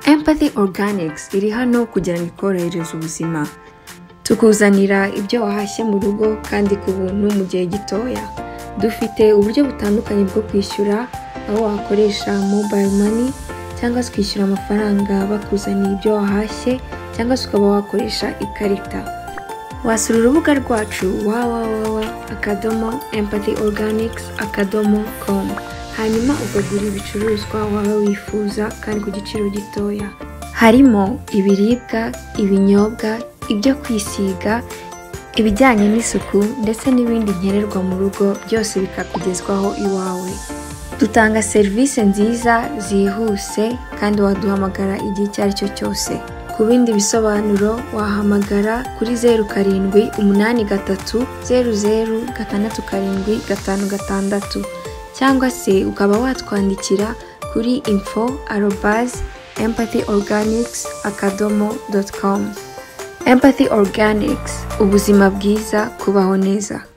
empathy organics iri hano kugira ngo ikorohereze ubuzima tukuzanira ibyo wahashye mu rugo kandi ku buntu mu gihe gitoya dufite uburyo butandukanye bwo kwishyura aho wakoresha mobile money cyangwa se ukishyura amafaranga bakuzaniye ibyo wahashye cyangwa se ukaba wakoresha ikarita wasura urubuga rwacu www akadomo empathy organics akadomo com hanyuma ukagura ibicuruzwa waba wifuza kandi ku giciro gitoya harimo ibiribwa ibinyobwa ibyo kwisiga ibijyanye n'isuku ndetse n'ibindi nkenerwa mu rugo byose bikakugezwaho iwawe dutanga serivisi nziza zihuse kandi waduhamagara igihe icyo ari cyo cyose ku bindi bisobanuro wahamagara kuri zeru karindwi umunani gatatu zeru zeru gatandatu karindwi gatanu gatandatu cyangwa se ukaba watwandikira kuri info arobazi empathy organics akadomo doti komu empathy organics ubuzima bwiza kubaho neza